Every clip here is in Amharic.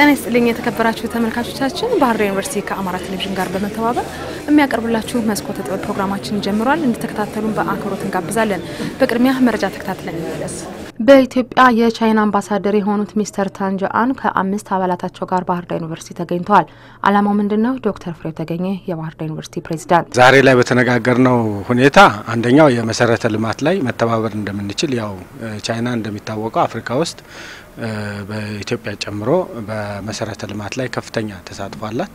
ጤና ይስጥልኝ የተከበራችሁ ተመልካቾቻችን፣ ባህር ዳር ዩኒቨርሲቲ ከአማራ ቴሌቪዥን ጋር በመተባበር የሚያቀርብላችሁ መስኮተ ጥበብ ፕሮግራማችን ጀምሯል። እንድትከታተሉን በአክብሮት እንጋብዛለን። በቅድሚያ መረጃ ተከታትለን እንመለስ። በኢትዮጵያ የቻይና አምባሳደር የሆኑት ሚስተር ታንጃአን ከአምስት አባላታቸው ጋር ባህር ዳር ዩኒቨርሲቲ ተገኝተዋል። ዓላማው ምንድን ነው? ዶክተር ፍሬው ተገኘ የባህር ዳር ዩኒቨርሲቲ ፕሬዚዳንት ዛሬ ላይ በተነጋገርነው ሁኔታ አንደኛው የመሰረተ ልማት ላይ መተባበር እንደምንችል ያው ቻይና እንደሚታወቀው አፍሪካ ውስጥ በኢትዮጵያ ጨምሮ በመሰረተ ልማት ላይ ከፍተኛ ተሳትፎ አላት።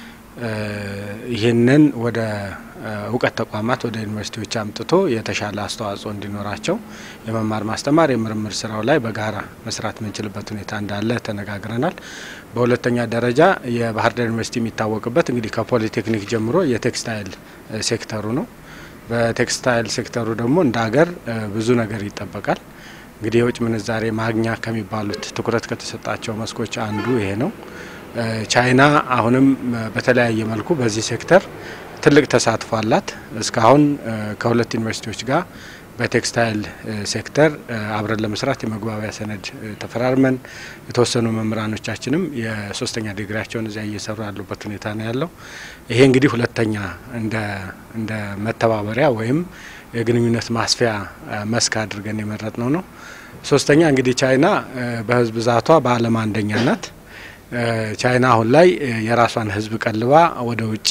ይህንን ወደ እውቀት ተቋማት ወደ ዩኒቨርሲቲዎች አምጥቶ የተሻለ አስተዋጽኦ እንዲኖራቸው የመማር ማስተማር የምርምር ስራው ላይ በጋራ መስራት የምንችልበት ሁኔታ እንዳለ ተነጋግረናል። በሁለተኛ ደረጃ የባህር ዳር ዩኒቨርሲቲ የሚታወቅበት እንግዲህ ከፖሊቴክኒክ ጀምሮ የቴክስታይል ሴክተሩ ነው። በቴክስታይል ሴክተሩ ደግሞ እንደ ሀገር ብዙ ነገር ይጠበቃል። እንግዲህ የውጭ ምንዛሬ ማግኛ ከሚባሉት ትኩረት ከተሰጣቸው መስኮች አንዱ ይሄ ነው። ቻይና አሁንም በተለያየ መልኩ በዚህ ሴክተር ትልቅ ተሳትፎ አላት። እስካሁን ከሁለት ዩኒቨርሲቲዎች ጋር በቴክስታይል ሴክተር አብረን ለመስራት የመግባቢያ ሰነድ ተፈራርመን የተወሰኑ መምህራኖቻችንም የሶስተኛ ዲግሪያቸውን እዚያ እየሰሩ ያሉበት ሁኔታ ነው ያለው። ይሄ እንግዲህ ሁለተኛ እንደ መተባበሪያ ወይም የግንኙነት ማስፊያ መስክ አድርገን የመረጥ ነው ነው። ሶስተኛ እንግዲህ ቻይና በህዝብ ብዛቷ በዓለም አንደኛ ናት። ቻይና አሁን ላይ የራሷን ህዝብ ቀልባ ወደ ውጭ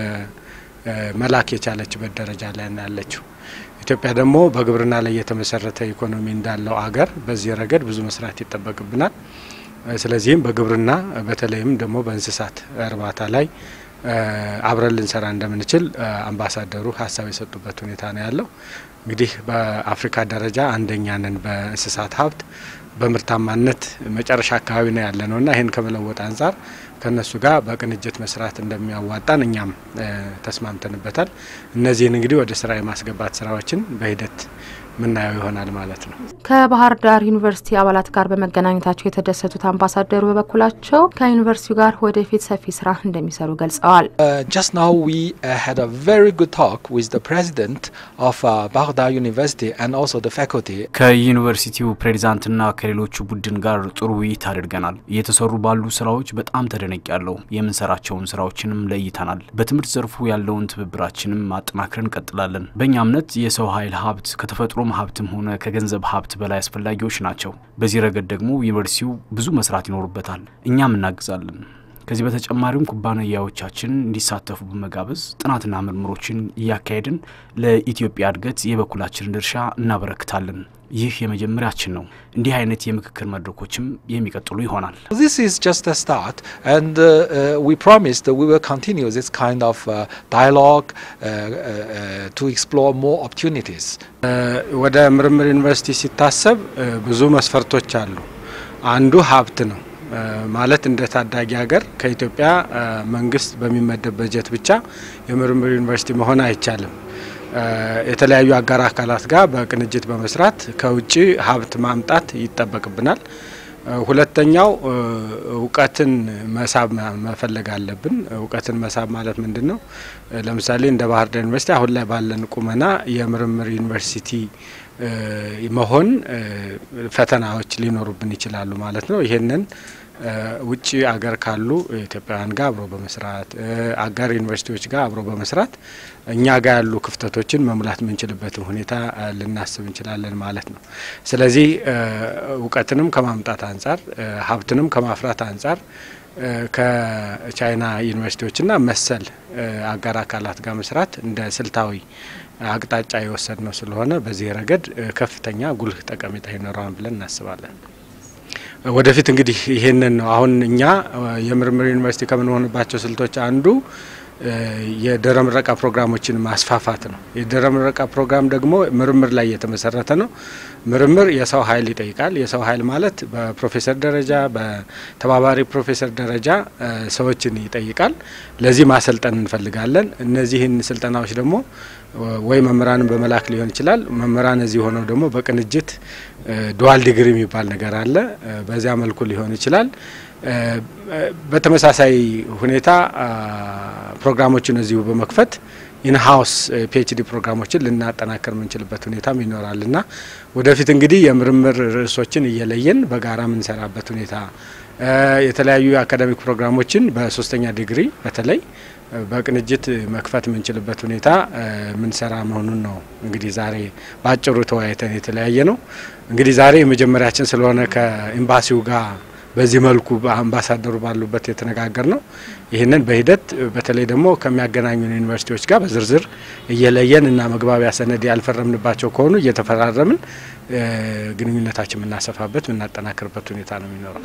መላክ የቻለችበት ደረጃ ላይ ነው ያለችው። ኢትዮጵያ ደግሞ በግብርና ላይ የተመሰረተ ኢኮኖሚ እንዳለው አገር በዚህ ረገድ ብዙ መስራት ይጠበቅብናል። ስለዚህም በግብርና በተለይም ደግሞ በእንስሳት እርባታ ላይ አብረን ልንሰራ እንደምንችል አምባሳደሩ ሀሳብ የሰጡበት ሁኔታ ነው ያለው። እንግዲህ በአፍሪካ ደረጃ አንደኛ ነን በእንስሳት ሀብት በምርታማነት መጨረሻ አካባቢ ነው ያለ ነውና ይህን ከመለወጥ አንጻር ከእነሱ ጋር በቅንጅት መስራት እንደሚያዋጣን እኛም ተስማምተንበታል። እነዚህን እንግዲህ ወደ ስራ የማስገባት ስራዎችን በሂደት ምናየው ይሆናል ማለት ነው። ከባህር ዳር ዩኒቨርሲቲ አባላት ጋር በመገናኘታቸው የተደሰቱት አምባሳደሩ በበኩላቸው ከዩኒቨርሲቲው ጋር ወደፊት ሰፊ ስራ እንደሚሰሩ ገልጸዋል። Just now we uh, had a very good talk with the president of uh, Bahar Dar University and also the faculty. ከዩኒቨርሲቲው ፕሬዚዳንትና ከሌሎቹ ቡድን ጋር ጥሩ ውይይት አድርገናል። እየተሰሩ ባሉ ስራዎች በጣም ተደነቅ ያለው የምንሰራቸውን ስራዎችንም ለይተናል። በትምህርት ዘርፉ ያለውን ትብብራችንም ማጠናክረን እንቀጥላለን። በእኛ እምነት የሰው ኃይል ሀብት ከተፈጥሮ ሀብትም ሆነ ከገንዘብ ሀብት በላይ አስፈላጊዎች ናቸው። በዚህ ረገድ ደግሞ ዩኒቨርሲቲው ብዙ መስራት ይኖርበታል። እኛም እናግዛለን። ከዚህ በተጨማሪም ኩባንያዎቻችን እንዲሳተፉ በመጋበዝ ጥናትና ምርምሮችን እያካሄድን ለኢትዮጵያ እድገት የበኩላችንን ድርሻ እናበረክታለን። ይህ የመጀመሪያችን ነው። እንዲህ አይነት የምክክር መድረኮችም የሚቀጥሉ ይሆናል። This is just a start and uh, uh, we promise that we will continue this kind of uh, dialogue uh, uh, to explore more opportunities. ወደ ምርምር ዩኒቨርሲቲ ሲታሰብ ብዙ መስፈርቶች አሉ። አንዱ ሀብት ነው። ማለት እንደ ታዳጊ ሀገር ከኢትዮጵያ መንግስት በሚመደብ በጀት ብቻ የምርምር ዩኒቨርሲቲ መሆን አይቻልም። የተለያዩ አጋር አካላት ጋር በቅንጅት በመስራት ከውጭ ሀብት ማምጣት ይጠበቅብናል። ሁለተኛው እውቀትን መሳብ መፈለግ አለብን። እውቀትን መሳብ ማለት ምንድን ነው? ለምሳሌ እንደ ባህር ዳር ዩኒቨርሲቲ አሁን ላይ ባለን ቁመና የምርምር ዩኒቨርሲቲ መሆን ፈተናዎች ሊኖሩብን ይችላሉ ማለት ነው። ይሄንን ውጭ አገር ካሉ ኢትዮጵያውያን ጋር አብሮ በመስራት አጋር ዩኒቨርሲቲዎች ጋር አብሮ በመስራት እኛ ጋር ያሉ ክፍተቶችን መሙላት የምንችልበትን ሁኔታ ልናስብ እንችላለን ማለት ነው። ስለዚህ እውቀትንም ከማምጣት አንጻር ሀብትንም ከማፍራት አንጻር ከቻይና ዩኒቨርሲቲዎችና መሰል አጋር አካላት ጋር መስራት እንደ ስልታዊ አቅጣጫ የወሰድ ነው ስለሆነ በዚህ ረገድ ከፍተኛ ጉልህ ጠቀሜታ ይኖረዋል ብለን እናስባለን። ወደፊት እንግዲህ ይሄንን ነው አሁን እኛ የምርምር ዩኒቨርሲቲ ከምንሆንባቸው ስልቶች አንዱ የድህረ ምረቃ ፕሮግራሞችን ማስፋፋት ነው። የድህረ ምረቃ ፕሮግራም ደግሞ ምርምር ላይ የተመሰረተ ነው። ምርምር የሰው ኃይል ይጠይቃል። የሰው ኃይል ማለት በፕሮፌሰር ደረጃ በተባባሪ ፕሮፌሰር ደረጃ ሰዎችን ይጠይቃል። ለዚህ ማሰልጠን እንፈልጋለን። እነዚህን ስልጠናዎች ደግሞ ወይ መምህራንን በመላክ ሊሆን ይችላል። መምህራን እዚህ ሆነው ደግሞ በቅንጅት ዱዋል ዲግሪ የሚባል ነገር አለ። በዚያ መልኩ ሊሆን ይችላል። በተመሳሳይ ሁኔታ ፕሮግራሞችን እዚሁ በመክፈት ኢንሃውስ ፒኤችዲ ፕሮግራሞችን ልናጠናከር የምንችልበት ሁኔታም ይኖራል እና ወደፊት እንግዲህ የምርምር ርዕሶችን እየለየን በጋራ የምንሰራበት ሁኔታ የተለያዩ የአካዳሚክ ፕሮግራሞችን በሶስተኛ ዲግሪ በተለይ በቅንጅት መክፈት የምንችልበት ሁኔታ የምንሰራ መሆኑን ነው እንግዲህ ዛሬ በአጭሩ ተወያይተን የተለያየ ነው። እንግዲህ ዛሬ የመጀመሪያችን ስለሆነ ከኤምባሲው ጋር በዚህ መልኩ አምባሳደሩ ባሉበት የተነጋገር ነው። ይህንን በሂደት በተለይ ደግሞ ከሚያገናኙን ዩኒቨርሲቲዎች ጋር በዝርዝር እየለየን እና መግባቢያ ሰነድ ያልፈረምንባቸው ከሆኑ እየተፈራረምን ግንኙነታችን የምናሰፋበት የምናጠናክርበት ሁኔታ ነው የሚኖረው።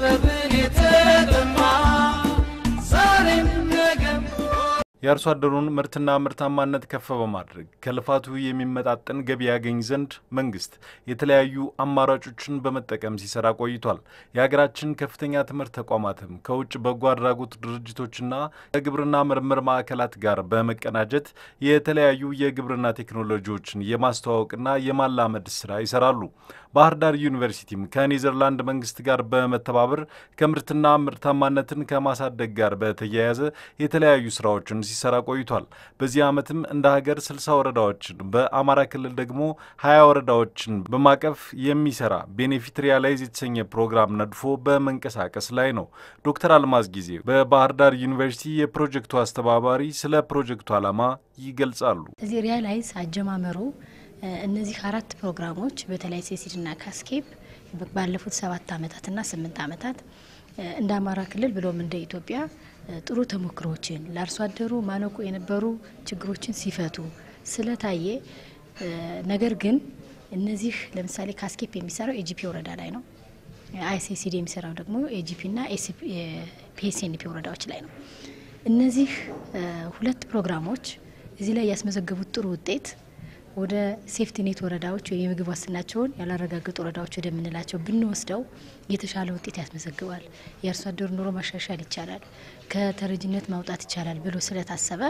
የአርሶ አደሩን ምርትና ምርታማነት ከፍ በማድረግ ከልፋቱ የሚመጣጠን ገቢ ያገኝ ዘንድ መንግስት የተለያዩ አማራጮችን በመጠቀም ሲሰራ ቆይቷል። የሀገራችን ከፍተኛ ትምህርት ተቋማትም ከውጭ በጎ አድራጎት ድርጅቶችና ከግብርና ምርምር ማዕከላት ጋር በመቀናጀት የተለያዩ የግብርና ቴክኖሎጂዎችን የማስተዋወቅና የማላመድ ስራ ይሰራሉ። ባህር ዳር ዩኒቨርሲቲም ከኔዘርላንድ መንግስት ጋር በመተባበር ከምርትና ምርታማነትን ከማሳደግ ጋር በተያያዘ የተለያዩ ስራዎችን ሲሰራ ቆይቷል። በዚህ ዓመትም እንደ ሀገር 60 ወረዳዎችን በአማራ ክልል ደግሞ 20 ወረዳዎችን በማቀፍ የሚሰራ ቤኔፊት ሪያላይዝ የተሰኘ ፕሮግራም ነድፎ በመንቀሳቀስ ላይ ነው። ዶክተር አልማዝ ጊዜ በባህር ዳር ዩኒቨርሲቲ የፕሮጀክቱ አስተባባሪ ስለ ፕሮጀክቱ ዓላማ ይገልጻሉ። እዚህ ሪያላይዝ አጀማመሩ እነዚህ አራት ፕሮግራሞች በተለይ ሴሲድና ካስኬፕ ባለፉት ሰባት ዓመታትና ስምንት ዓመታት እንደ አማራ ክልል ብሎም እንደ ኢትዮጵያ ጥሩ ተሞክሮዎችን ለአርሶ አደሩ ማነቆ የነበሩ ችግሮችን ሲፈቱ ስለታየ፣ ነገር ግን እነዚህ ለምሳሌ ካስኬፕ የሚሰራው ኤጂፒ ወረዳ ላይ ነው። አይሲሲዲ የሚሰራው ደግሞ ኤጂፒና ፒኤስኤንፒ ወረዳዎች ላይ ነው። እነዚህ ሁለት ፕሮግራሞች እዚህ ላይ ያስመዘገቡት ጥሩ ውጤት ወደ ሴፍቲኔት ወረዳዎች ወይ የምግብ ዋስትናቸውን ያላረጋገጡ ወረዳዎች ወደምንላቸው ብንወስደው የተሻለ ውጤት ያስመዘግባል። የአርሶ አደሩ ኑሮ ማሻሻል ይቻላል፣ ከተረጅነት ማውጣት ይቻላል ብሎ ስለታሰበ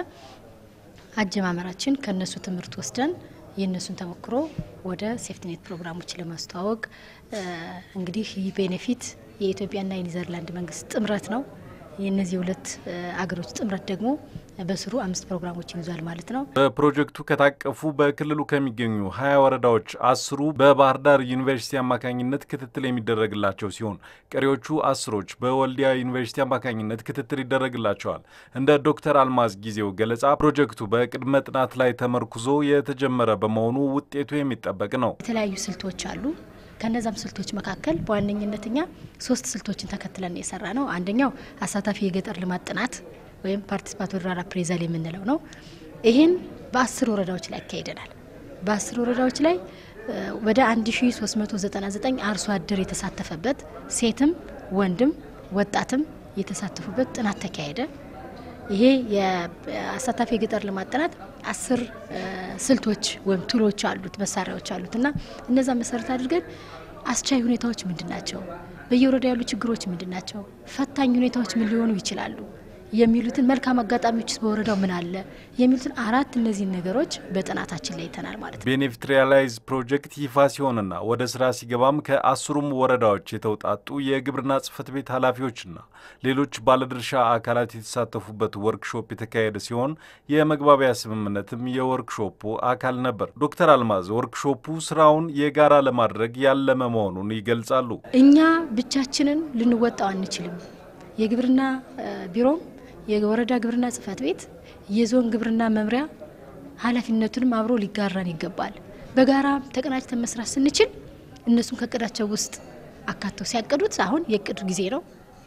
አጀማመራችን ከነሱ ትምህርት ወስደን የእነሱን ተሞክሮ ወደ ሴፍቲኔት ፕሮግራሞች ለማስተዋወቅ እንግዲህ ይህ ቤኔፊት የኢትዮጵያና የኔዘርላንድ መንግስት ጥምረት ነው። የእነዚህ ሁለት አገሮች ጥምረት ደግሞ በስሩ አምስት ፕሮግራሞችን ይዟል ማለት ነው። በፕሮጀክቱ ከታቀፉ በክልሉ ከሚገኙ ሀያ ወረዳዎች አስሩ በባህር ዳር ዩኒቨርሲቲ አማካኝነት ክትትል የሚደረግላቸው ሲሆን ቀሪዎቹ አስሮች በወልዲያ ዩኒቨርሲቲ አማካኝነት ክትትል ይደረግላቸዋል። እንደ ዶክተር አልማዝ ጊዜው ገለጻ ፕሮጀክቱ በቅድመ ጥናት ላይ ተመርኩዞ የተጀመረ በመሆኑ ውጤቱ የሚጠበቅ ነው። የተለያዩ ስልቶች አሉ። ከነዛም ስልቶች መካከል በዋነኝነት እኛ ሶስት ስልቶችን ተከትለን የሰራ ነው። አንደኛው አሳታፊ የገጠር ልማት ጥናት ወይም ፓርቲሲፓቶሪ ሩራል አፕሬዛል የምንለው ነው። ይህን በአስር ወረዳዎች ላይ ያካሂደናል። በአስር ወረዳዎች ላይ ወደ 1399 አርሶ አደር የተሳተፈበት ሴትም ወንድም ወጣትም የተሳተፉበት ጥናት ተካሄደ። ይሄ የአሳታፊ የገጠር ልማት ጥናት አስር ስልቶች ወይም ቱሎች አሉት መሳሪያዎች አሉት እና እነዛ መሰረት አድርገን አስቻይ ሁኔታዎች ምንድን ናቸው፣ በየወረዳ ያሉ ችግሮች ምንድን ናቸው፣ ፈታኝ ሁኔታዎች ምን ሊሆኑ ይችላሉ የሚሉትን መልካም አጋጣሚዎች በወረዳው ምን አለ የሚሉትን አራት እነዚህን ነገሮች በጥናታችን ላይ ይተናል ማለት ነው። ቤኔፊት ሪያላይዝ ፕሮጀክት ይፋ ሲሆንና ወደ ስራ ሲገባም ከአስሩም ወረዳዎች የተውጣጡ የግብርና ጽሕፈት ቤት ኃላፊዎችና ሌሎች ባለድርሻ አካላት የተሳተፉበት ወርክሾፕ የተካሄደ ሲሆን የመግባቢያ ስምምነትም የወርክሾፑ አካል ነበር። ዶክተር አልማዝ ወርክሾፑ ስራውን የጋራ ለማድረግ ያለመ መሆኑን ይገልጻሉ። እኛ ብቻችንን ልንወጣው አንችልም። የግብርና ቢሮም የወረዳ ግብርና ጽሕፈት ቤት የዞን ግብርና መምሪያ ኃላፊነቱንም አብሮ ሊጋራን ይገባል። በጋራ ተቀናጅተን መስራት ስንችል እነሱም ከእቅዳቸው ውስጥ አካተው ሲያቅዱት አሁን የእቅድ ጊዜ ነው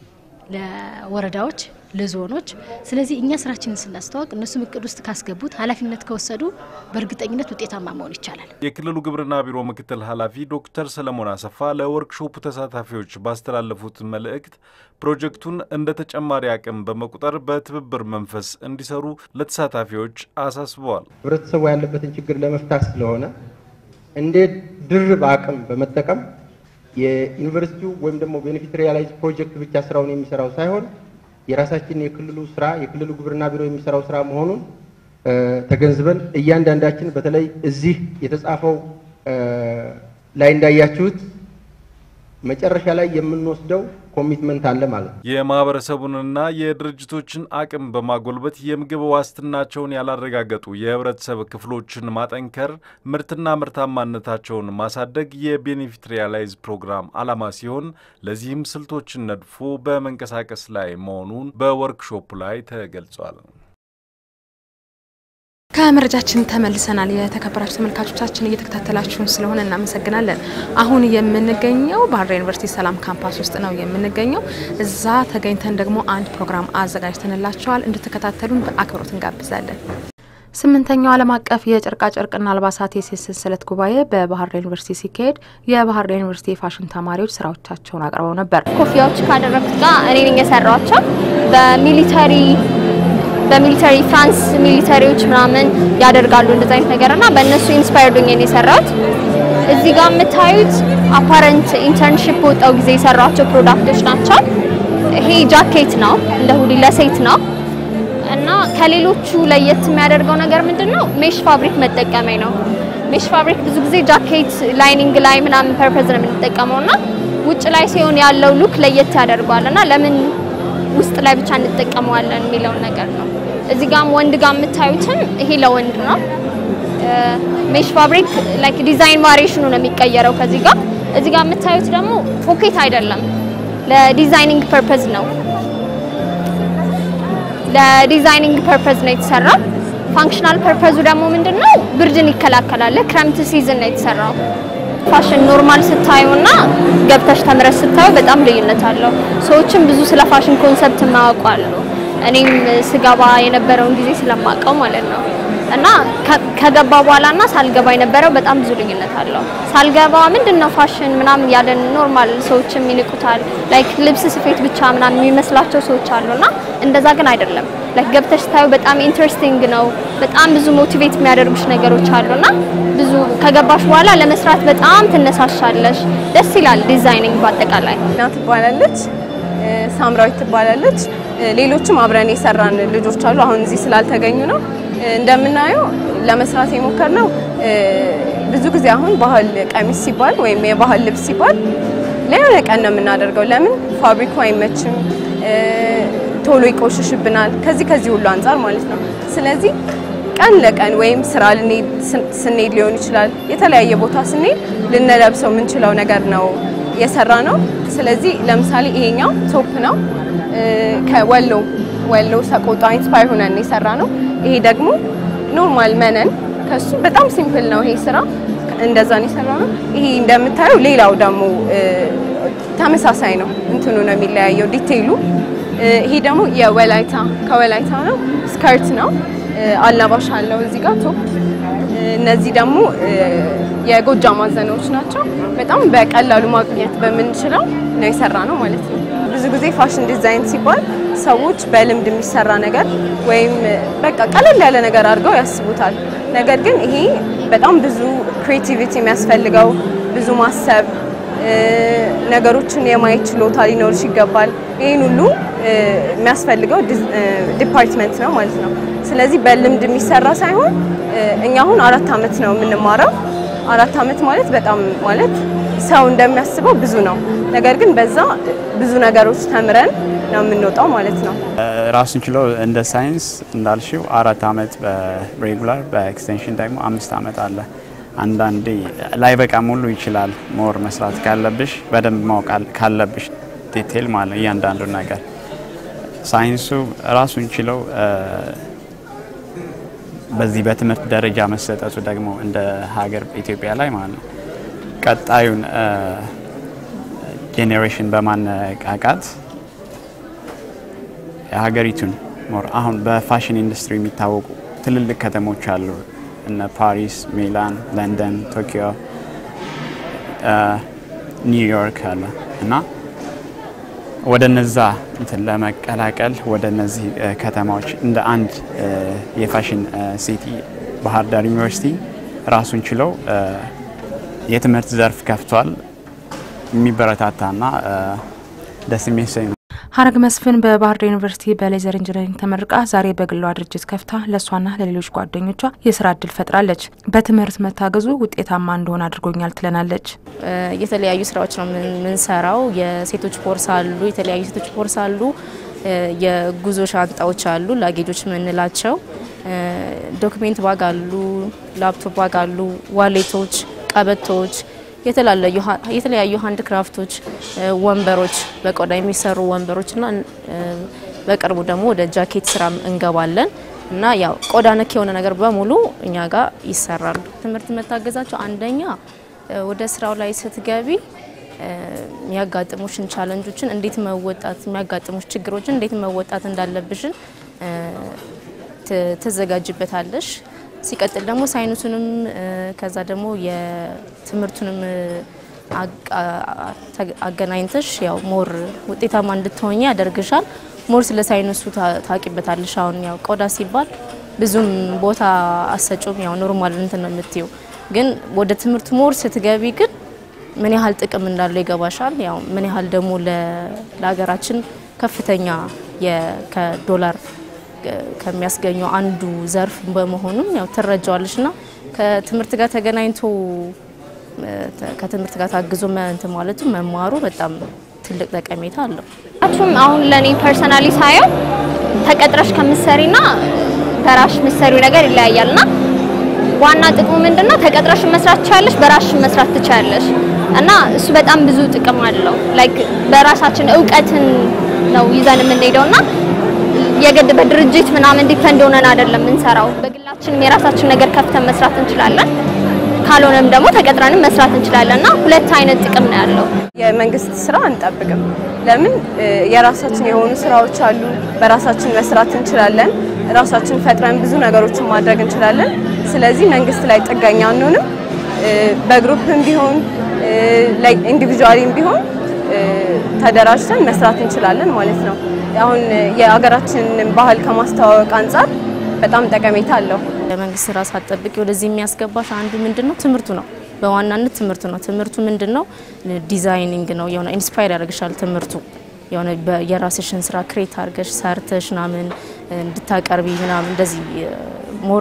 ለወረዳዎች ለዞኖች። ስለዚህ እኛ ስራችንን ስናስተዋወቅ እነሱም እቅድ ውስጥ ካስገቡት ኃላፊነት ከወሰዱ በእርግጠኝነት ውጤታማ መሆን ይቻላል። የክልሉ ግብርና ቢሮ ምክትል ኃላፊ ዶክተር ሰለሞን አሰፋ ለወርክሾፑ ተሳታፊዎች ባስተላለፉት መልእክት ፕሮጀክቱን እንደ ተጨማሪ አቅም በመቁጠር በትብብር መንፈስ እንዲሰሩ ለተሳታፊዎች አሳስበዋል። ህብረተሰቡ ያለበትን ችግር ለመፍታት ስለሆነ እንደ ድርብ አቅም በመጠቀም የዩኒቨርሲቲው ወይም ደግሞ ቤኔፊት ሪያላይዝ ፕሮጀክት ብቻ ስራውን የሚሰራው ሳይሆን የራሳችን የክልሉ ስራ የክልሉ ግብርና ቢሮ የሚሰራው ስራ መሆኑን ተገንዝበን እያንዳንዳችን በተለይ እዚህ የተጻፈው ላይ እንዳያችሁት መጨረሻ ላይ የምንወስደው ኮሚትመንት አለ ማለት ነው። የማህበረሰቡንና የድርጅቶችን አቅም በማጎልበት የምግብ ዋስትናቸውን ያላረጋገጡ የህብረተሰብ ክፍሎችን ማጠንከር፣ ምርትና ምርታማነታቸውን ማሳደግ የቤኔፊት ሪያላይዝ ፕሮግራም ዓላማ ሲሆን ለዚህም ስልቶችን ነድፎ በመንቀሳቀስ ላይ መሆኑን በወርክሾፕ ላይ ተገልጿል። ከመረጃችን ተመልሰናል። የተከበራችሁ ተመልካቾቻችን እየተከታተላችሁን ስለሆነ እናመሰግናለን። አሁን የምንገኘው ባህር ዳር ዩኒቨርሲቲ ሰላም ካምፓስ ውስጥ ነው የምንገኘው። እዛ ተገኝተን ደግሞ አንድ ፕሮግራም አዘጋጅተንላቸዋል። እንድትከታተሉን በአክብሮት እንጋብዛለን። ስምንተኛው ዓለም አቀፍ የጨርቃጨርቅና አልባሳት የሴት ሰንሰለት ጉባኤ በባህር ዳር ዩኒቨርሲቲ ሲካሄድ የባህር ዳር ዩኒቨርሲቲ የፋሽን ተማሪዎች ስራዎቻቸውን አቅርበው ነበር። ኮፊያዎች ካደረግኩት ጋር እኔ ነኝ የሰራቸው በሚሊተሪ በሚሊተሪ ፍራንስ ሚሊተሪዎች ምናምን ያደርጋሉ እንደዚ አይነት ነገር እና በእነሱ ኢንስፓየርድ ሆኜ ነው የሰራሁት። እዚህ ጋር የምታዩት አፓረንት ኢንተርንሺፕ ወጣው ጊዜ የሰራቸው ፕሮዳክቶች ናቸው። ይሄ ጃኬት ነው፣ እንደ ሁዲ ለሴት ነው እና ከሌሎቹ ለየት የሚያደርገው ነገር ምንድን ነው? ሜሽ ፋብሪክ መጠቀሜ ነው። ሜሽ ፋብሪክ ብዙ ጊዜ ጃኬት ላይኒንግ ላይ ምናምን ፐርፐዝ ነው የምንጠቀመው እና ውጭ ላይ ሲሆን ያለው ሉክ ለየት ያደርገዋል እና ለምን ውስጥ ላይ ብቻ እንጠቀመዋለን የሚለውን ነገር ነው። እዚህ ጋም ወንድ ጋር የምታዩትም ይሄ ለወንድ ነው። ሜሽ ፋብሪክ ላይክ ዲዛይን ቫሪዬሽኑ ነው የሚቀየረው ከዚህ ጋር። እዚህ ጋር የምታዩት ደግሞ ፖኬት አይደለም፣ ለዲዛይኒንግ ፐርፐዝ ነው። ለዲዛይኒንግ ፐርፐዝ ነው የተሰራው። ፋንክሽናል ፐርፐዙ ደግሞ ምንድነው? ብርድን ይከላከላል። ለክረምት ሲዝን ነው የተሰራው። ፋሽን ኖርማል ስታዩና ገብተሽ ተምረሽ ስታዩ በጣም ልዩነት አለው። ሰዎችም ብዙ ስለ ፋሽን ኮንሰፕት የማያውቁ አሉ። እኔም ስገባ የነበረውን ጊዜ ስለማውቀው ማለት ነው እና ከገባ በኋላና ሳልገባ የነበረው በጣም ብዙ ልዩነት አለው። ሳልገባ ምንድነው ፋሽን ምናምን ያለን ኖርማል ሰዎችም ይንቁታል። ላይክ ልብስ ስፌት ብቻ ምናምን የሚመስላቸው ሰዎች አሉና እንደዛ ግን አይደለም። ላይክ ገብተሽ ስታዩ በጣም ኢንትረስቲንግ ነው። በጣም ብዙ ሞቲቬት የሚያደርጉሽ ነገሮች አሉና ብዙ ከገባሽ በኋላ ለመስራት በጣም ትነሳሻለሽ። ደስ ይላል። ዲዛይኒንግ በአጠቃላይ ና ትባላለች፣ ሳምራዊት ትባላለች። ሌሎችም አብረን የሰራን ልጆች አሉ። አሁን እዚህ ስላልተገኙ ነው። እንደምናየው ለመስራት የሞከርነው ብዙ ጊዜ አሁን ባህል ቀሚስ ሲባል ወይም የባህል ልብስ ሲባል ለየሆነ ቀን ነው የምናደርገው። ለምን ፋብሪኩ አይመችም፣ ቶሎ ይቆሽሽብናል። ከዚህ ከዚህ ሁሉ አንጻር ማለት ነው። ስለዚህ ቀን ለቀን ወይም ስራ ልንሄድ ስንሄድ ሊሆን ይችላል፣ የተለያየ ቦታ ስንሄድ ልንለብሰው የምንችለው ነገር ነው የሰራ ነው። ስለዚህ ለምሳሌ ይሄኛው ቶፕ ነው ከወሎ ወሎ ሰቆጣ ኢንስፓየር ሆነን የሰራ ነው። ይሄ ደግሞ ኖርማል መነን ከሱ በጣም ሲምፕል ነው ይሄ ስራ እንደዛ ነው የሰራ ነው። ይሄ እንደምታየው ሌላው ደግሞ ተመሳሳይ ነው፣ እንትኑ ነው የሚለያየው ዲቴይሉ። ይሄ ደግሞ የወላይታ ከወላይታ ነው፣ ስከርት ነው፣ አላባሽ አለው እዚህ ጋር ቶፕ። እነዚህ ደግሞ የጎጃም ማዘናዎች ናቸው። በጣም በቀላሉ ማግኘት በምንችለው ነው የሰራ ነው ማለት ነው። ብዙ ጊዜ ፋሽን ዲዛይን ሲባል ሰዎች በልምድ የሚሰራ ነገር ወይም በቃ ቀለል ያለ ነገር አድርገው ያስቡታል። ነገር ግን ይሄ በጣም ብዙ ክሬቲቪቲ የሚያስፈልገው ብዙ ማሰብ፣ ነገሮችን የማየት ችሎታ ሊኖርሽ ይገባል። ይህን ሁሉ የሚያስፈልገው ዲፓርትመንት ነው ማለት ነው። ስለዚህ በልምድ የሚሰራ ሳይሆን እኛ አሁን አራት ዓመት ነው የምንማረው። አራት ዓመት ማለት በጣም ማለት ሰው እንደሚያስበው ብዙ ነው። ነገር ግን በዛ ብዙ ነገሮች ተምረን ነው የምንወጣው ማለት ነው። ራሱን ችሎ እንደ ሳይንስ እንዳልሽው አራት ዓመት በሬጉላር በኤክስቴንሽን ደግሞ አምስት ዓመት አለ። አንዳንዴ ላይ በቃ ሙሉ ይችላል። ሞር መስራት ካለብሽ በደንብ ማወቅ ካለብሽ ዲቴል ማለት ነው እያንዳንዱ ነገር ሳይንሱ ራሱን ችለው በዚህ በትምህርት ደረጃ መሰጠቱ ደግሞ እንደ ሀገር ኢትዮጵያ ላይ ማለት ነው ቀጣዩን ጄኔሬሽን በማነቃቃት የሀገሪቱን ሞር አሁን በፋሽን ኢንዱስትሪ የሚታወቁ ትልልቅ ከተሞች አሉ። እነ ፓሪስ፣ ሚላን፣ ለንደን፣ ቶኪዮ፣ ኒውዮርክ አለ እና ወደ ነዛ እንትን ለመቀላቀል ወደ እነዚህ ከተማዎች እንደ አንድ የፋሽን ሲቲ ባህር ዳር ዩኒቨርሲቲ ራሱን ችለው የትምህርት ዘርፍ ከፍቷል። የሚበረታታና ደስ የሚያሰኝ ነው። ሀረግ መስፍን በባህር ዳር ዩኒቨርሲቲ በሌዘር ኢንጂነሪንግ ተመርቃ ዛሬ በግሏ ድርጅት ከፍታ ለእሷና ለሌሎች ጓደኞቿ የስራ እድል ፈጥራለች። በትምህርት መታገዙ ውጤታማ እንደሆነ አድርጎኛል ትለናለች። የተለያዩ ስራዎች ነው የምንሰራው። የሴቶች ቦርሳ አሉ፣ የተለያዩ ሴቶች ቦርሳ አሉ፣ የጉዞ ሻንጣዎች አሉ፣ ላጌጆች የምንላቸው ዶክሜንት ባግ አሉ፣ ላፕቶፕ ባግ አሉ፣ ዋሌቶች፣ ቀበቶች የተለያዩ ሀንድ ክራፍቶች፣ ወንበሮች፣ በቆዳ የሚሰሩ ወንበሮች እና በቅርቡ ደግሞ ወደ ጃኬት ስራ እንገባለን እና ያው ቆዳ ነክ የሆነ ነገር በሙሉ እኛ ጋር ይሰራሉ። ትምህርት መታገዛቸው አንደኛ ወደ ስራው ላይ ስትገቢ የሚያጋጥሙሽን ቻለንጆችን እንዴት መወጣት የሚያጋጥሙሽ ችግሮችን እንዴት መወጣት እንዳለብሽን ትዘጋጅበታለሽ። ሲቀጥል ደግሞ ሳይንሱንም ከዛ ደግሞ የትምህርቱንም አገናኝተሽ ያው ሞር ውጤታማ እንድትሆኝ ያደርግሻል። ሞር ስለ ሳይንሱ ታቂበታለሽ። አሁን ያው ቆዳ ሲባል ብዙም ቦታ አሰጩም ያው ኖርማል እንትን ነው የምትይው፣ ግን ወደ ትምህርቱ ሞር ስትገቢ ግን ምን ያህል ጥቅም እንዳለው ይገባሻል። ያው ምን ያህል ደግሞ ለሀገራችን ከፍተኛ ከዶላር ከሚያስገኘው አንዱ ዘርፍ በመሆኑም ያው ትረጃዋለች ና ከትምህርት ጋር ተገናኝቶ ከትምህርት ጋር ታግዞ እንትን ማለቱ መማሩ በጣም ትልቅ ጠቀሜታ አለው። ቱም አሁን ለእኔ ፐርሰናሊ ሳየው ተቀጥረሽ ከምትሰሪና በራስሽ የምትሰሪው ነገር ይለያያል ና ዋና ጥቅሙ ምንድነው? ተቀጥረሽ መስራት ትችላለሽ፣ በራስሽ መስራት ትችላለሽ እና እሱ በጣም ብዙ ጥቅም አለው። ላይክ በራሳችን እውቀትን ነው ይዘን የምንሄደው ና የግድ በድርጅት ምናምን ዲፔንድ ሆነን አይደለም የምንሰራው። በግላችንም የራሳችን ነገር ከፍተን መስራት እንችላለን። ካልሆነም ደግሞ ተቀጥረንም መስራት እንችላለን እና ሁለት አይነት ጥቅም ነው ያለው። የመንግስት ስራ አንጠብቅም። ለምን የራሳችን የሆኑ ስራዎች አሉ። በራሳችን መስራት እንችላለን። ራሳችን ፈጥረን ብዙ ነገሮችን ማድረግ እንችላለን። ስለዚህ መንግስት ላይ ጥገኛ አንሆንም። በግሩፕም ቢሆን ኢንዲቪጁዋሊም ቢሆን ተደራጅተን መስራት እንችላለን ማለት ነው። አሁን የሀገራችንን ባህል ከማስተዋወቅ አንጻር በጣም ጠቀሜታ አለው። የመንግስት ስራ ሳትጠብቂ ወደዚህ የሚያስገባሽ አንዱ ምንድን ነው? ትምህርቱ ነው። በዋናነት ትምህርቱ ነው። ትምህርቱ ምንድን ነው? ዲዛይኒንግ ነው። የሆነ ኢንስፓየር ያደርግሻል ትምህርቱ የሆነ የራስሽን ስራ ክሬት አድርገሽ ሰርተሽ ምናምን እንድታቀርቢ ምናምን እንደዚህ ሞር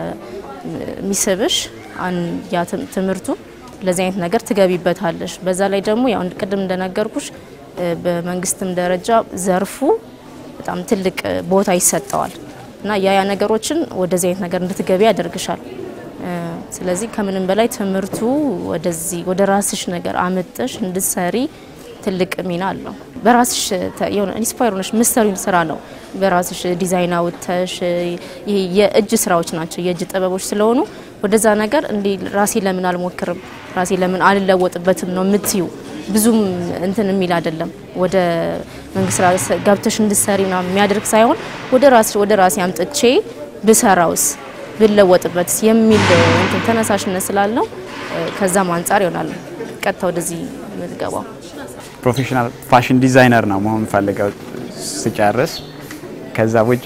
ስለሚስብሽ ያ ትምህርቱ ለዚህ አይነት ነገር ትገቢበታለሽ። በዛ ላይ ደግሞ ያው ቅድም እንደነገርኩሽ በመንግስትም ደረጃ ዘርፉ በጣም ትልቅ ቦታ ይሰጠዋል እና ያ ያ ነገሮችን ወደዚህ አይነት ነገር እንድትገቢ ያደርግሻል። ስለዚህ ከምንም በላይ ትምህርቱ ወደዚህ ወደ ራስሽ ነገር አመጠሽ እንድትሰሪ ትልቅ ሚና አለው። በራስሽ የሆነ ኢንስፓየር ሆነሽ ምሰሪው ስራ ነው። በራስሽ ዲዛይን አውጥተሽ ይሄ የእጅ ስራዎች ናቸው፣ የእጅ ጥበቦች ስለሆኑ ወደዛ ነገር እንዲ ራሴ ለምን አልሞክርም፣ ራሴ ለምን አልለወጥበትም ነው የምትዩ። ብዙም እንትን የሚል አይደለም። ወደ መንግስት ስራ ገብተሽ እንድትሰሪ ምናምን የሚያደርግ ሳይሆን ወደ ራስሽ ወደ ራሴ አምጥቼ ብሰራውስ ብለወጥበትስ የሚል እንትን ተነሳሽነት ስላለው ከዛም አንጻር ይሆናል ቀጥታ ወደዚህ የምትገባው። ፕሮፌሽናል ፋሽን ዲዛይነር ነው መሆን ፈልገው ስጨርስ። ከዛ ውጪ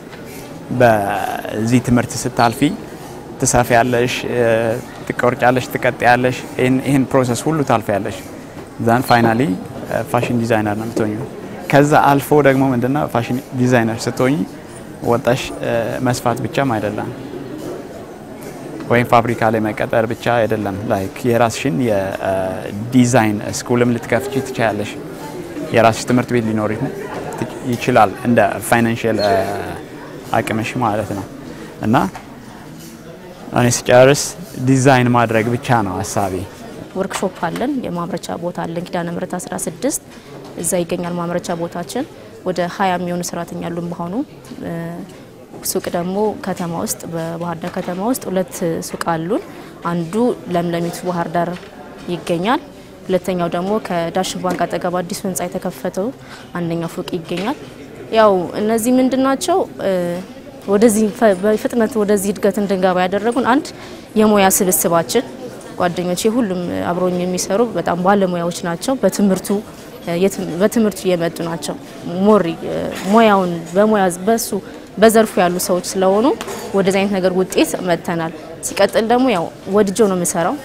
በዚህ ትምህርት ስታልፊ ትሰፊያለሽ፣ ትቆርጫለሽ፣ ትቀጥያለሽ። ይህን ፕሮሰስ ሁሉ ታልፊያለሽ። ዛን ፋይናሊ ፋሽን ዲዛይነር ነው የምትሆኙ። ከዛ አልፎ ደግሞ ምንድነው ፋሽን ዲዛይነር ስትሆኝ ወጣሽ መስፋት ብቻም አይደለም ወይም ፋብሪካ ላይ መቀጠር ብቻ አይደለም። ላይክ የራስሽን የዲዛይን ስኩልም ልትከፍቺ ትችያለሽ። የራስሽ ትምህርት ቤት ሊኖር ይችላል እንደ ፋይናንሽል አቅምሽ ማለት ነው። እና እኔ ስጨርስ ዲዛይን ማድረግ ብቻ ነው ሀሳቤ። ወርክሾፕ አለን፣ የማምረቻ ቦታ አለን። ኪዳነ ምሕረት 16 እዛ ይገኛል ማምረቻ ቦታችን። ወደ ሀያ የሚሆኑ ሰራተኛ ያሉን በሆኑ ሱቅ ደግሞ ከተማ ውስጥ በባህር ዳር ከተማ ውስጥ ሁለት ሱቅ አሉን። አንዱ ለምለሚቱ ባህር ዳር ይገኛል። ሁለተኛው ደግሞ ከዳሽን ባንክ አጠገብ አዲሱ ህንፃ የተከፈተው አንደኛው ፎቅ ይገኛል። ያው እነዚህ ምንድን ናቸው? ወደዚህ በፍጥነት ወደዚህ እድገት እንድንገባ ያደረጉን አንድ የሙያ ስብስባችን ጓደኞቼ ሁሉም አብሮኝ የሚሰሩ በጣም ባለሙያዎች ናቸው። በትምህርቱ በትምህርቱ የመጡ ናቸው። ሞሪ ሙያውን በሙያ በሱ በዘርፉ ያሉ ሰዎች ስለሆኑ ወደዚህ አይነት ነገር ውጤት መጥተናል። ሲቀጥል ደግሞ ያው ወድጀው ነው የምሰራው።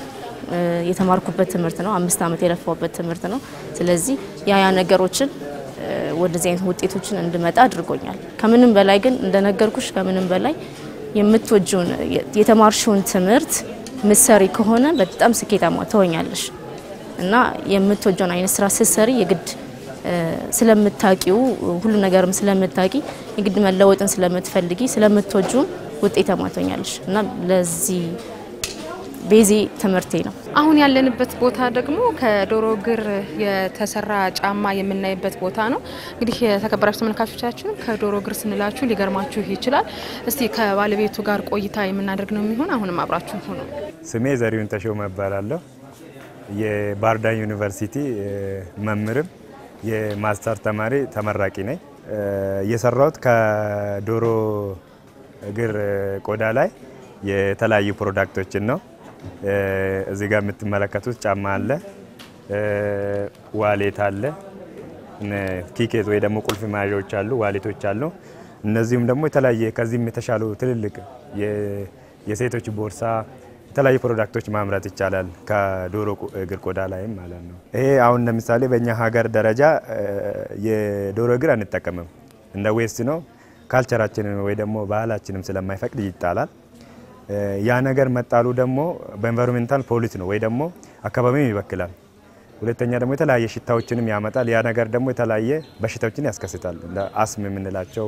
የተማርኩበት ትምህርት ነው። አምስት ዓመት የለፋውበት ትምህርት ነው። ስለዚህ ያ ያ ነገሮችን ወደዚህ አይነት ውጤቶችን እንድመጣ አድርጎኛል። ከምንም በላይ ግን እንደነገርኩሽ ከምንም በላይ የምትወጂውን የተማርሽውን ትምህርት ምሰሪ ከሆነ በጣም ስኬታማ ትሆኛለሽ እና የምትወጂውን አይነት ስራ ስትሰሪ የግድ ስለምታቂው ሁሉ ነገርም ስለምታቂ የግድ መለወጥን ስለምትፈልጊ ስለምትወጂውን ውጤታማ ትሆኛለሽ እና ለዚህ ቤዜ ትምህርቴ ነው። አሁን ያለንበት ቦታ ደግሞ ከዶሮ እግር የተሰራ ጫማ የምናይበት ቦታ ነው። እንግዲህ የተከበራችሁ ተመልካቾቻችን ከዶሮ እግር ስንላችሁ ሊገርማችሁ ይችላል። እስቲ ከባለቤቱ ጋር ቆይታ የምናደርግ ነው የሚሆን። አሁንም አብራችሁ ሁኑ። ስሜ ዘሪሁን ተሾመ እባላለሁ። የባህርዳር ዩኒቨርሲቲ መምህርም የማስተር ተማሪ ተመራቂ ነኝ። የሰራሁት ከዶሮ እግር ቆዳ ላይ የተለያዩ ፕሮዳክቶችን ነው። እዚህ ጋር የምትመለከቱት ጫማ አለ፣ ዋሌት አለ፣ ኪኬት ወይ ደግሞ ቁልፍ መያዣዎች አሉ፣ ዋሌቶች አሉ። እነዚሁም ደግሞ የተለያየ ከዚህም የተሻሉ ትልልቅ የሴቶች ቦርሳ የተለያዩ ፕሮዳክቶች ማምረት ይቻላል ከዶሮ እግር ቆዳ ላይም ማለት ነው። ይሄ አሁን ለምሳሌ በእኛ ሀገር ደረጃ የዶሮ እግር አንጠቀምም፣ እንደ ዌስት ነው። ካልቸራችንን ወይ ደግሞ ባህላችንም ስለማይፈቅድ ይጣላል። ያ ነገር መጣሉ ደግሞ በኤንቫይሮንሜንታል ፖሊት ነው ወይ ደግሞ አካባቢም ይበክላል። ሁለተኛ ደግሞ የተለያየ ሽታዎችንም ያመጣል። ያ ነገር ደግሞ የተለያየ በሽታዎችን ያስከስታል። እንደ አስም የምንላቸው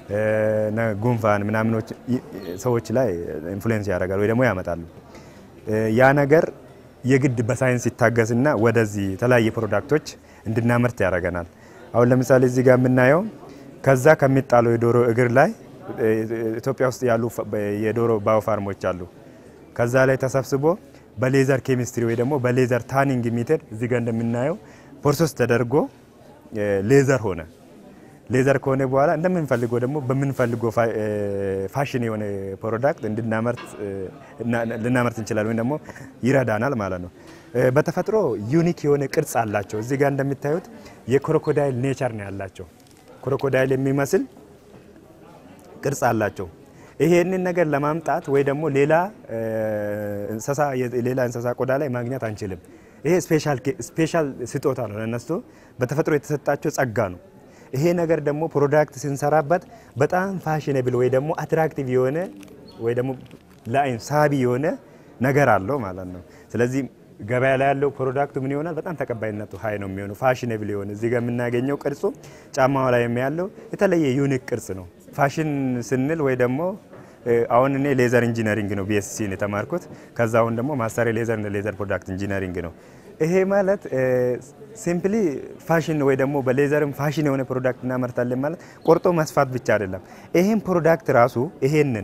ጉንፋን ምናምኖች ሰዎች ላይ ኢንፍሉዌንስ ያደርጋል ወይ ደግሞ ያመጣሉ። ያ ነገር የግድ በሳይንስ ይታገስና ወደዚህ የተለያየ ፕሮዳክቶች እንድናመርት ያደርገናል። አሁን ለምሳሌ እዚህ ጋር የምናየው ከዛ ከሚጣለው የዶሮ እግር ላይ ኢትዮጵያ ውስጥ ያሉ የዶሮ ባዮፋርሞች አሉ። ከዛ ላይ ተሰብስቦ በሌዘር ኬሚስትሪ ወይ ደግሞ በሌዘር ታኒንግ ሜተድ እዚህ ጋር እንደምናየው ፕሮሰስ ተደርጎ ሌዘር ሆነ። ሌዘር ከሆነ በኋላ እንደምንፈልገው ደግሞ በምንፈልገው ፋሽን የሆነ ፕሮዳክት እንድናመርት ልናመርት እንችላለን ወይም ደግሞ ይረዳናል ማለት ነው። በተፈጥሮ ዩኒክ የሆነ ቅርጽ አላቸው። እዚህ ጋር እንደምታዩት የክሮኮዳይል ኔቸር ነው ያላቸው። ክሮኮዳይል የሚመስል ቅርጽ አላቸው። ይሄንን ነገር ለማምጣት ወይ ደግሞ ሌላ እንስሳ ሌላ እንስሳ ቆዳ ላይ ማግኘት አንችልም። ይሄ ስፔሻል ስጦታ ነው ለነሱ በተፈጥሮ የተሰጣቸው ጸጋ ነው። ይሄ ነገር ደግሞ ፕሮዳክት ስንሰራበት በጣም ፋሽነብል ወይ ደግሞ አትራክቲቭ የሆነ ወይ ደግሞ ለአይን ሳቢ የሆነ ነገር አለው ማለት ነው። ስለዚህ ገበያ ላይ ያለው ፕሮዳክቱ ምን ይሆናል? በጣም ተቀባይነቱ ሀይ ነው የሚሆነው። ፋሽነብል የሆነ እዚህ ጋር የምናገኘው ቅርጹ ጫማው ላይ ያለው የተለየ ዩኒክ ቅርጽ ነው። ፋሽን ስንል ወይ ደግሞ አሁን እኔ ሌዘር ኢንጂነሪንግ ነው ቢኤስሲ ነው የተማርኩት። ከዛ አሁን ደግሞ ማስተር ሌዘር ሌዘር ፕሮዳክት ኢንጂነሪንግ ነው። ይሄ ማለት ሲምፕሊ ፋሽን ወይ ደግሞ በሌዘርም ፋሽን የሆነ ፕሮዳክት እናመርታለን ማለት ቆርጦ መስፋት ብቻ አይደለም። ይሄን ፕሮዳክት ራሱ ይሄንን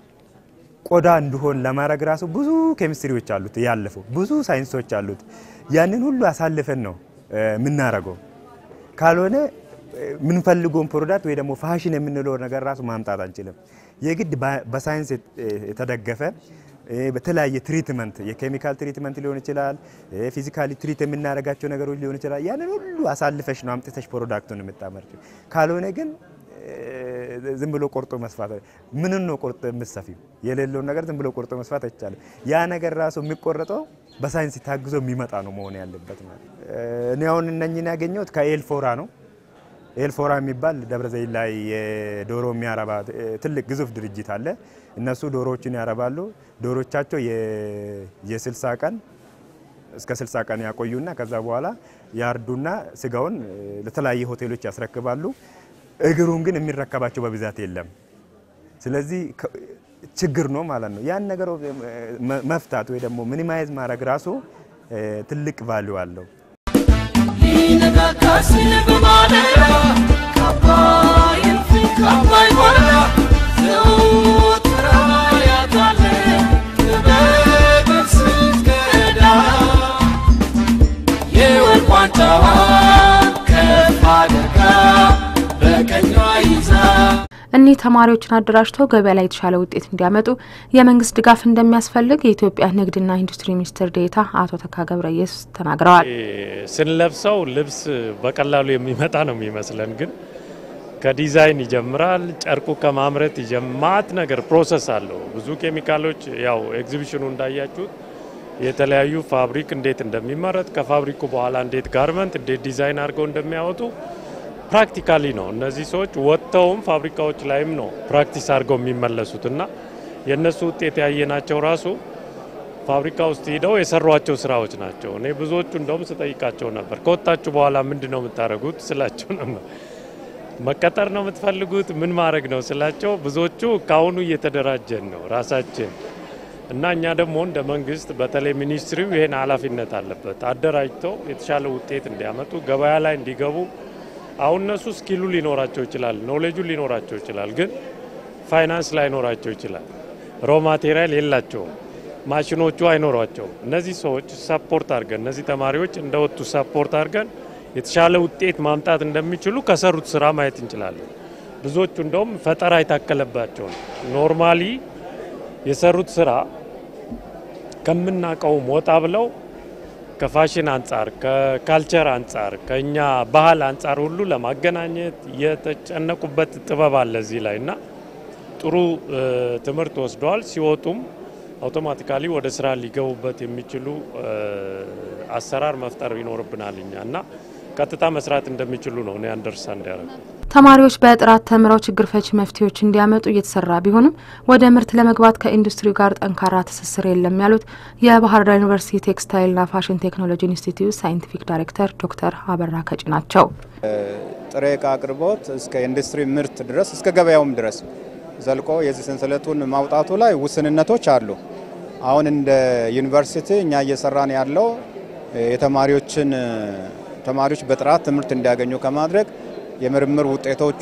ቆዳ እንዲሆን ለማድረግ ራሱ ብዙ ኬሚስትሪዎች አሉት፣ ያለፈው ብዙ ሳይንሶች አሉት። ያንን ሁሉ አሳልፈን ነው የምናረገው። ካልሆነ የምንፈልገውን ፕሮዳክት ወይ ደግሞ ፋሽን የምንለው ነገር ራሱ ማምጣት አንችልም። የግድ በሳይንስ የተደገፈ በተለያየ ትሪትመንት የኬሚካል ትሪትመንት ሊሆን ይችላል፣ ፊዚካሊ ትሪት የምናደርጋቸው ነገሮች ሊሆን ይችላል። ያንን ሁሉ አሳልፈሽ ነው አምጥተሽ ፕሮዳክቱን የምታመርችው። ካልሆነ ግን ዝም ብሎ ቆርጦ መስፋት ምንን ነው ቆርጦ የምትሰፊው? የሌለውን ነገር ዝም ብሎ ቆርጦ መስፋት አይቻልም። ያ ነገር ራሱ የሚቆረጠው በሳይንስ ታግዞ የሚመጣ ነው መሆን ያለበት ማለት። እኔ አሁን እነኝን ያገኘሁት ከኤልፎራ ነው። ኤልፎራ የሚባል ደብረ ዘይት ላይ የዶሮ የሚያረባ ትልቅ ግዙፍ ድርጅት አለ። እነሱ ዶሮዎችን ያረባሉ። ዶሮቻቸው የ60 ቀን እስከ 60 ቀን ያቆዩና ከዛ በኋላ ያርዱና ስጋውን ለተለያየ ሆቴሎች ያስረክባሉ። እግሩን ግን የሚረከባቸው በብዛት የለም። ስለዚህ ችግር ነው ማለት ነው። ያን ነገር መፍታት ወይ ደግሞ ሚኒማይዝ ማድረግ ራሱ ትልቅ ቫሊዩ አለው። እኒህ ተማሪዎችን አደራጅተው ገበያ ላይ የተሻለ ውጤት እንዲያመጡ የመንግስት ድጋፍ እንደሚያስፈልግ የኢትዮጵያ ንግድና ኢንዱስትሪ ሚኒስትር ዴኤታ አቶ ተካ ገብረ ኢየሱስ ተናግረዋል። ስንለብሰው ልብስ በቀላሉ የሚመጣ ነው የሚመስለን፣ ግን ከዲዛይን ይጀምራል። ጨርቁ ከማምረት ይጀማት ነገር ፕሮሰስ አለው። ብዙ ኬሚካሎች ያው ኤግዚቢሽኑ እንዳያችሁት የተለያዩ ፋብሪክ እንዴት እንደሚመረት ከፋብሪኩ በኋላ እንዴት ጋርመንት እንዴት ዲዛይን አድርገው እንደሚያወጡ ፕራክቲካሊ ነው። እነዚህ ሰዎች ወጥተውም ፋብሪካዎች ላይም ነው ፕራክቲስ አድርገው የሚመለሱት እና የእነሱ ውጤት ያየናቸው ራሱ ፋብሪካ ውስጥ ሂደው የሰሯቸው ስራዎች ናቸው። እኔ ብዙዎቹ እንደውም ስጠይቃቸው ነበር ከወጣችሁ በኋላ ምንድን ነው የምታደርጉት ስላቸው ነበር። መቀጠር ነው የምትፈልጉት? ምን ማድረግ ነው ስላቸው፣ ብዙዎቹ ከአሁኑ እየተደራጀን ነው ራሳችን እና እኛ ደግሞ እንደ መንግስት በተለይ ሚኒስትሪው ይህን ኃላፊነት አለበት አደራጅተው የተሻለ ውጤት እንዲያመጡ ገበያ ላይ እንዲገቡ። አሁን እነሱ ስኪሉ ሊኖራቸው ይችላል፣ ኖሌጁ ሊኖራቸው ይችላል፣ ግን ፋይናንስ ላይኖራቸው ይችላል። ሮ ማቴሪያል የላቸውም፣ ማሽኖቹ አይኖሯቸውም። እነዚህ ሰዎች ሰፖርት አድርገን እነዚህ ተማሪዎች እንደወጡ ሰፖርት አድርገን የተሻለ ውጤት ማምጣት እንደሚችሉ ከሰሩት ስራ ማየት እንችላለን። ብዙዎቹ እንደውም ፈጠራ የታከለባቸው ነው። ኖርማሊ የሰሩት ስራ ከምናውቀውም ወጣ ብለው ከፋሽን አንጻር፣ ከካልቸር አንጻር፣ ከእኛ ባህል አንጻር ሁሉ ለማገናኘት የተጨነቁበት ጥበብ አለ እዚህ ላይ እና ጥሩ ትምህርት ወስደዋል። ሲወጡም አውቶማቲካሊ ወደ ስራ ሊገቡበት የሚችሉ አሰራር መፍጠር ይኖርብናል እኛ እና ቀጥታ መስራት እንደሚችሉ ነው እኔ አንደርስታንድ ያደረጉ። ተማሪዎች በጥራት ተምረው ችግር ፈቺ መፍትሄዎች እንዲያመጡ እየተሰራ ቢሆንም ወደ ምርት ለመግባት ከኢንዱስትሪው ጋር ጠንካራ ትስስር የለም ያሉት የባህር ዳር ዩኒቨርሲቲ ቴክስታይልና ፋሽን ቴክኖሎጂ ኢንስቲትዩት ሳይንቲፊክ ዳይሬክተር ዶክተር አበራ ከጭ ናቸው። ጥሬ እቃ አቅርቦት እስከ ኢንዱስትሪ ምርት ድረስ እስከ ገበያውም ድረስ ዘልቆ የዚህ ሰንሰለቱን ማውጣቱ ላይ ውስንነቶች አሉ። አሁን እንደ ዩኒቨርሲቲ እኛ እየሰራን ያለው የተማሪዎችን ተማሪዎች በጥራት ትምህርት እንዲያገኙ ከማድረግ የምርምር ውጤቶቹ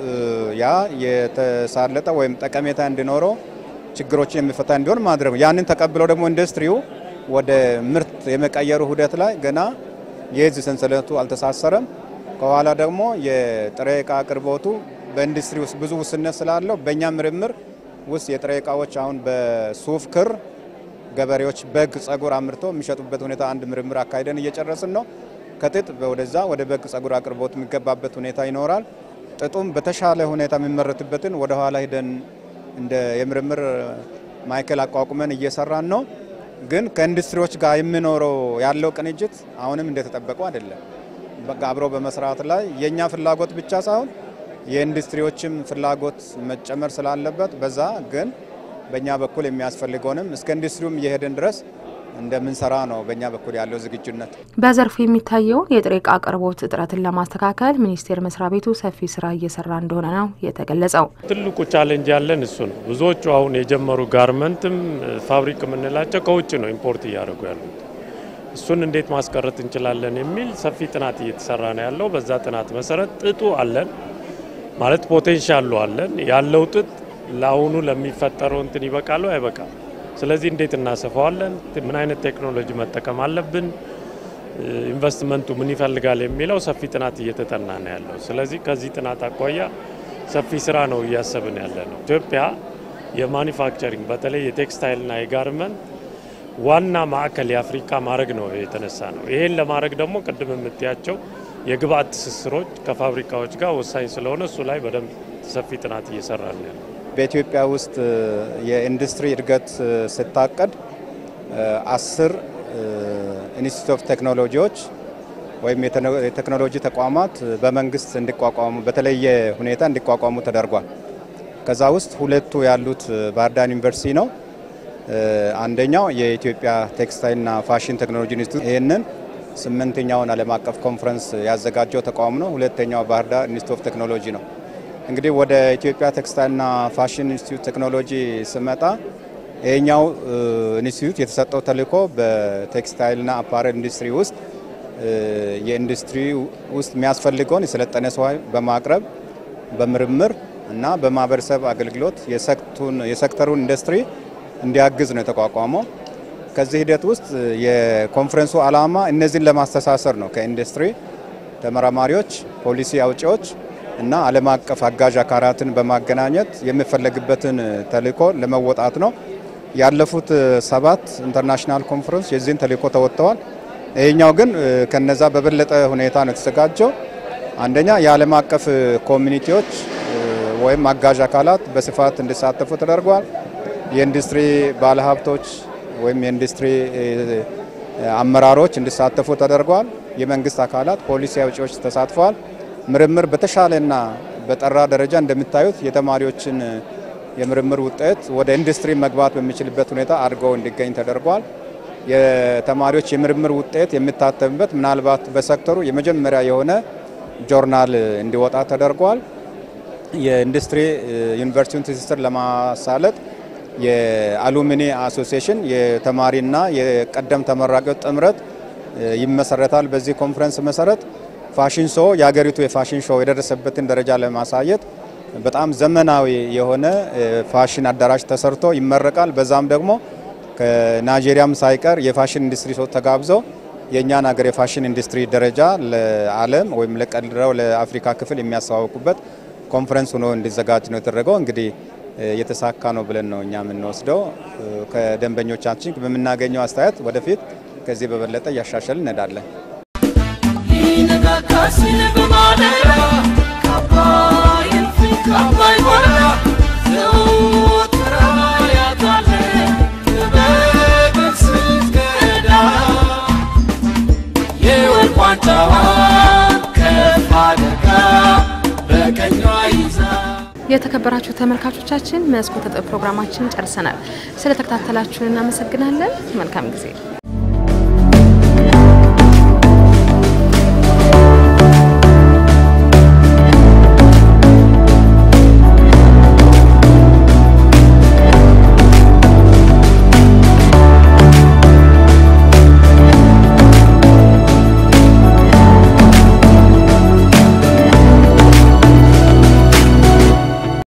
ያ የተሳለጠ ወይም ጠቀሜታ እንዲኖረው ችግሮችን የሚፈታ እንዲሆን ማድረግ ያንን ተቀብለው ደግሞ ኢንዱስትሪው ወደ ምርት የመቀየሩ ሂደት ላይ ገና የዚህ ሰንሰለቱ አልተሳሰረም። ከኋላ ደግሞ የጥሬ እቃ አቅርቦቱ በኢንዱስትሪ ውስጥ ብዙ ውስንነት ስላለው በእኛ ምርምር ውስጥ የጥሬ እቃዎች አሁን በሱፍ ክር ገበሬዎች በግ ጸጉር አምርቶ የሚሸጡበት ሁኔታ አንድ ምርምር አካሂደን እየጨረስን ነው። ከጥጥ ወደዛ ወደ በግ ጸጉር አቅርቦት የሚገባበት ሁኔታ ይኖራል። ጥጡም በተሻለ ሁኔታ የሚመረትበትን ወደ ኋላ ሂደን እንደ የምርምር ማዕከል አቋቁመን እየሰራን ነው። ግን ከኢንዱስትሪዎች ጋር የሚኖረው ያለው ቅንጅት አሁንም እንደተጠበቀው አይደለም። በቃ አብሮ በመስራት ላይ የእኛ ፍላጎት ብቻ ሳይሆን የኢንዱስትሪዎችም ፍላጎት መጨመር ስላለበት በዛ ግን በእኛ በኩል የሚያስፈልገውንም እስከ ኢንዱስትሪውም እየሄድን ድረስ እንደምንሰራ ነው በእኛ በኩል ያለው ዝግጁነት። በዘርፉ የሚታየውን የጥሬ ዕቃ አቅርቦት እጥረትን ለማስተካከል ሚኒስቴር መስሪያ ቤቱ ሰፊ ስራ እየሰራ እንደሆነ ነው የተገለጸው። ትልቁ ቻሌንጅ ያለን እሱ ነው። ብዙዎቹ አሁን የጀመሩ ጋርመንትም ፋብሪክ የምንላቸው ከውጭ ነው ኢምፖርት እያደረጉ ያሉት። እሱን እንዴት ማስቀረት እንችላለን የሚል ሰፊ ጥናት እየተሰራ ነው ያለው። በዛ ጥናት መሰረት ጥጡ አለን ማለት ፖቴንሻሉ አለን ያለው ጥጥ ለአሁኑ ለሚፈጠረው እንትን ይበቃሉ አይበቃም? ስለዚህ እንዴት እናሰፋዋለን? ምን አይነት ቴክኖሎጂ መጠቀም አለብን? ኢንቨስትመንቱ ምን ይፈልጋል የሚለው ሰፊ ጥናት እየተጠና ነው ያለው። ስለዚህ ከዚህ ጥናት አኳያ ሰፊ ስራ ነው እያሰብን ያለ ነው። ኢትዮጵያ የማኒፋክቸሪንግ በተለይ የቴክስታይልና የጋርመንት ዋና ማዕከል የአፍሪካ ማድረግ ነው የተነሳ ነው። ይሄን ለማድረግ ደግሞ ቅድም የምትያቸው የግብአት ትስስሮች ከፋብሪካዎች ጋር ወሳኝ ስለሆነ እሱ ላይ በደንብ ሰፊ ጥናት እየሰራ ነው ያለው። በኢትዮጵያ ውስጥ የኢንዱስትሪ እድገት ስታቀድ አስር ኢንስቲትዩት ኦፍ ቴክኖሎጂዎች ወይም የቴክኖሎጂ ተቋማት በመንግስት እንዲቋቋሙ በተለየ ሁኔታ እንዲቋቋሙ ተደርጓል። ከዛ ውስጥ ሁለቱ ያሉት ባህር ዳር ዩኒቨርሲቲ ነው። አንደኛው የኢትዮጵያ ቴክስታይልና ፋሽን ቴክኖሎጂ ኢንስቲትዩት ይህንን ስምንተኛውን ዓለም አቀፍ ኮንፈረንስ ያዘጋጀው ተቋም ነው። ሁለተኛው ባህር ዳር ኢንስቲትዩት ኦፍ ቴክኖሎጂ ነው። እንግዲህ ወደ ኢትዮጵያ ቴክስታይልና ፋሽን ኢንስቲትዩት ቴክኖሎጂ ስመጣ ይሄኛው ኢንስቲትዩት የተሰጠው ተልዕኮ በቴክስታይልና አፓረል ኢንዱስትሪ ውስጥ የኢንዱስትሪ ውስጥ የሚያስፈልገውን የሰለጠነ ሰው በማቅረብ በምርምር እና በማህበረሰብ አገልግሎት የሴክተሩን ኢንዱስትሪ እንዲያግዝ ነው የተቋቋመው። ከዚህ ሂደት ውስጥ የኮንፈረንሱ ዓላማ እነዚህን ለማስተሳሰር ነው። ከኢንዱስትሪ ተመራማሪዎች፣ ፖሊሲ አውጪዎች እና ዓለም አቀፍ አጋዥ አካላትን በማገናኘት የሚፈለግበትን ተልዕኮ ለመወጣት ነው። ያለፉት ሰባት ኢንተርናሽናል ኮንፈረንስ የዚህን ተልዕኮ ተወጥተዋል። ይህኛው ግን ከነዛ በበለጠ ሁኔታ ነው የተዘጋጀው። አንደኛ የዓለም አቀፍ ኮሚኒቲዎች ወይም አጋዥ አካላት በስፋት እንዲሳተፉ ተደርጓል። የኢንዱስትሪ ባለሀብቶች ወይም የኢንዱስትሪ አመራሮች እንዲሳተፉ ተደርጓል። የመንግስት አካላት ፖሊሲ አውጪዎች ተሳትፈዋል። ምርምር በተሻለና በጠራ ደረጃ እንደምታዩት የተማሪዎችን የምርምር ውጤት ወደ ኢንዱስትሪ መግባት በሚችልበት ሁኔታ አድርገው እንዲገኝ ተደርጓል። የተማሪዎች የምርምር ውጤት የሚታተምበት ምናልባት በሴክተሩ የመጀመሪያ የሆነ ጆርናል እንዲወጣ ተደርጓል። የኢንዱስትሪ ዩኒቨርሲቲውን ትስስር ለማሳለጥ የአሉሚኒ አሶሲዬሽን የተማሪና የቀደም ተመራቂዎች ጥምረት ይመሰረታል። በዚህ ኮንፈረንስ መሰረት ፋሽን ሾው የሀገሪቱ የፋሽን ሾው የደረሰበትን ደረጃ ለማሳየት በጣም ዘመናዊ የሆነ ፋሽን አዳራሽ ተሰርቶ ይመረቃል። በዛም ደግሞ ከናይጄሪያም ሳይቀር የፋሽን ኢንዱስትሪ ሰው ተጋብዘው የእኛን ሀገር የፋሽን ኢንዱስትሪ ደረጃ ለዓለም ወይም ለቀድረው ለአፍሪካ ክፍል የሚያስተዋውቁበት ኮንፈረንስ ሆኖ እንዲዘጋጅ ነው የተደረገው። እንግዲህ የተሳካ ነው ብለን ነው እኛ የምንወስደው። ከደንበኞቻችን በምናገኘው አስተያየት ወደፊት ከዚህ በበለጠ እያሻሸል እንሄዳለን። የተከበራችሁ ተመልካቾቻችን መስኮተ ጥበብ ፕሮግራማችን ጨርሰናል። ስለተከታተላችሁን እናመሰግናለን። መልካም ጊዜ